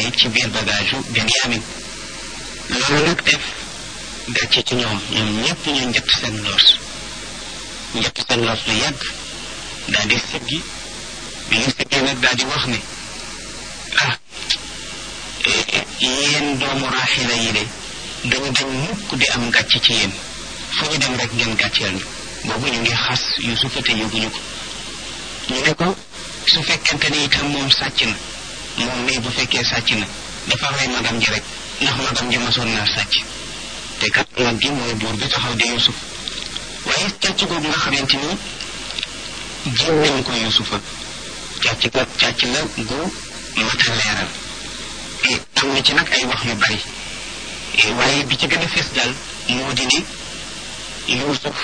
ne ci biir bagage u Benyamin loolu nag def gàcce ci ñoom ñoom ñëpp ñu njëtt seen loos njëtt seen loos lu yàgg daal di siggi bi ñu siggee nag daal di wax ne ah yéen doomu raaxila yi de dañu dañ mukk di am gàcce ci yéen fu ñu dem rek ngeen gàcceel ñu boobu ñu ngi xas Yusufa te yóbbuñu ko ñu ne ko su fekkente ni itam moom sàcc na moom mii bu fekkee sàcc na dafa rey magam ji rek ndax magam ji masoon naa sàcc te kat mag gi mooy buur bi taxaw di Yusuf waaye càcc googu nga xamante ni jiw nañ ko Yusufa càcc ga càcc la gu mata leeral am na ci nag ay wax yu bari waaye bi ci gën a fees daal moo di ne Yusuf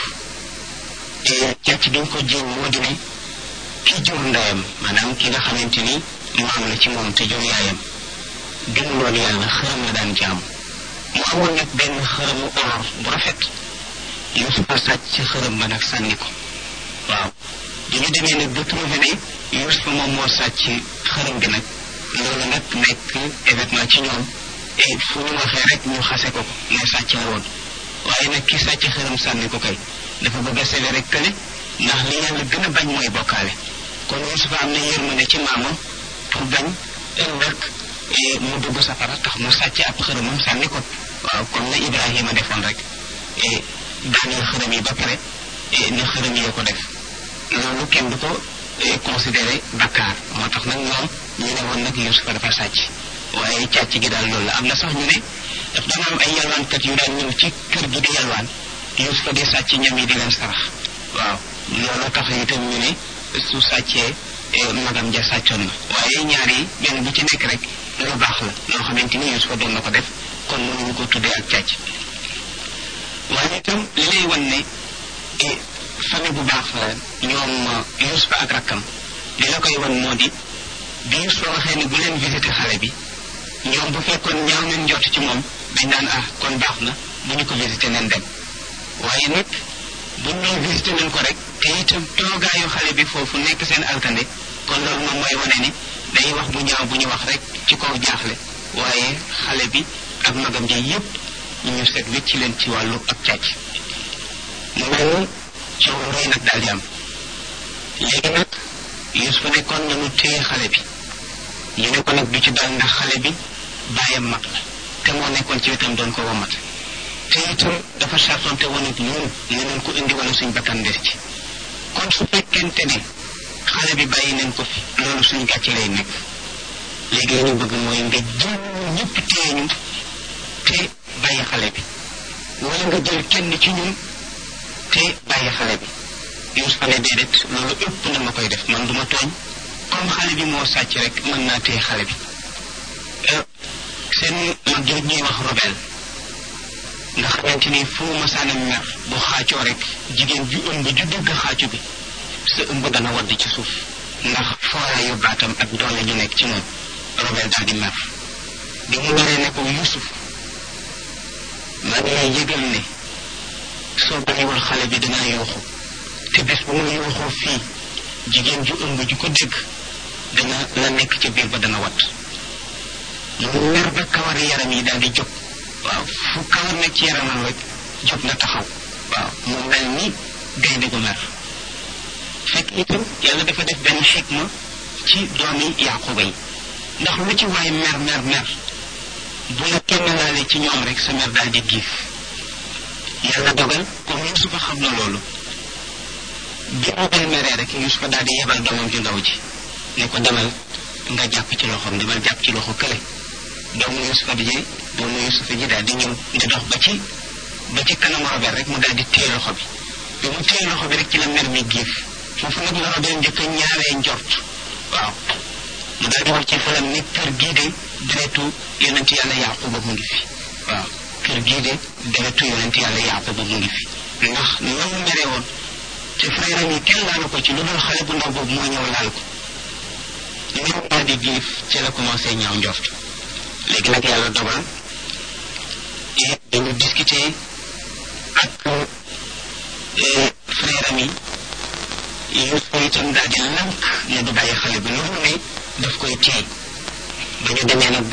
càcc gi ñu ko jiw moo di ne ki jur ndeyam maanaam ki nga xamante ni maam la ci moom te jur yaayam gëmuloon yàlla xëram la daan jaam mu amoon nag benn xëramu or bu rafet Yusufa sàcc ci xëram ba nag sànni ko waaw dañu demee nag ba trouvé ne Yusufa moom moo sàcc xëram bi nag loolu nag nekk événement ci ñoom et fu ñu waxee rek ñu xase ko ko ne sàcc la woon waaye nag ki sàcc xëram sànni ko kay dafa bëgg a sele rek kële ndax li yàlla gën a bañ mooy bokkaale kon Yusufa am na yërmande ci maamam pour bañ ëllëg mu dugg safara tax mu sàcc ab xërëmam sànni ko waaw comme na Ibrahima defoon rek daaneel xërëm yi ba pare ne xërëm yi ko def loolu kenn du ko considéré bakkaar moo tax nag ñoom ñu ne woon nag Yusufa dafa sàcc waaye càcc gi daal loolu la am na sax ñu ne daf daan am ay yalwaankat yu daan ñëw ci kër gi di yalwaan Yusufa di sàcc ñam yi di leen sarax waaw loolu tax itam ñu ne su sàccee magam ja sàccoon na waaye ñaar yi benn bu ci nekk rek lu baax la loo xamante ni Yusufa doon na ko def kon mënuñu ko tuddee ak càcc waaye itam li lay wan ne famille bu baax la ñoom Yusufa ak rakkam li la koy wan moo di bi Yusufa waxee ne bu leen visité xale bi ñoom bu fekkoon ñaaw nañ njort ci moom dañ naan ah kon baax na bu ñu ko visité nañ dem waaye nag buñ ñëw visité nañ ko rek te itam toogaayu xale bi foofu nekk seen alkande kon loolu moom mooy wane ni day wax bu ñaaw bu ñu wax rek ci kaw jaaxle waaye xale bi ak magam ja yépp ñu seet wécc leen ci wàllu ak càcc mu mel ni coow rëy nag daal di am léegi nag Yusufa nekkoon nañu téye xale bi ñu ne ko nag du ci dal ndax xale bi bàyyam mag la te moo nekkoon ci wetam doon ko womat te itam dafa sartonte woon ak ñun ne nañ ko indi wala suñ bakkan des ci kon su fekkente ne xale bi bàyyi nañ ko fi loolu suñ gàcce lay nekk léegi li ñu bëgg mooy nga jël ñëpp téye ñu te bàyyi xale bi wala nga jël kenn ci ñun te bàyyi xale bi Yusufa ne déedéet loolu ëpp na ma koy def man duma tooñ comme xale bi moo sàcc rek mën naa téye xale bi seen mag jooj ñuy wax robel nga xamante ni fu mu masaana mer bu xaacoo rek jigéen ju ëmb ju dégg xaacu bi sa ëmb dana wadd ci suuf ndax fooraayu baatam ak doole ju nekk ci moom robel daal di mer bi mu meree ne ko Yusuf maa ngi lay yëgal ne soo bàyyiwul xale bi danaa yuuxu te bés bu ma yuuxoo fii jigéen ju ëmb ju ko dégg dana la nekk ca biir ba dana wat mu mer ba kawari yaram yi daal di jóg waaw fu kawar nekk ci yaramam rek jóg na taxaw waaw mu mel ni gaynde gu mer fekk itam yàlla dafa def benn xikma ci doomi yaquba yi ndax lu ci waay mer mer mer bu la kenn laale ci ñoom rek sa mer daal di giif yàlla dogal comme Yusufa xam na loolu bi robel meree rek Yusufa daal di yebal doomam ju ndaw ji ne ko demal nga jàpp ci loxoom demal jàpp ci loxo kële doomu Yusufa bi ji doomu Yusufa ji daal di ñëw di dox ba ci ba ci kanam robel rek mu daal di téye loxo bi bi mu téye loxo bi rek ci la mer mi giif foofu nag la robel njëkk a ñaaree njort waaw mu daal di wax ci xelam ni kër gii de deretu yonent yàlla Yaquba mu ngi fi waaw kër gii de deretu yonent yàlla Yaquba mu ngi fi ndax na mu mere woon te frère yi kenn laalu ko ci lu dul xale bu ndaw boobu moo ñëw laal ko même daal di giif ci la commencé ñaaw njort léegi nag yàlla dogal et dañu discuter ak frère am yi Yuusufa itam daal di lank ne du bàyyi xale bi lu ne daf koy téye ba ñu demee nag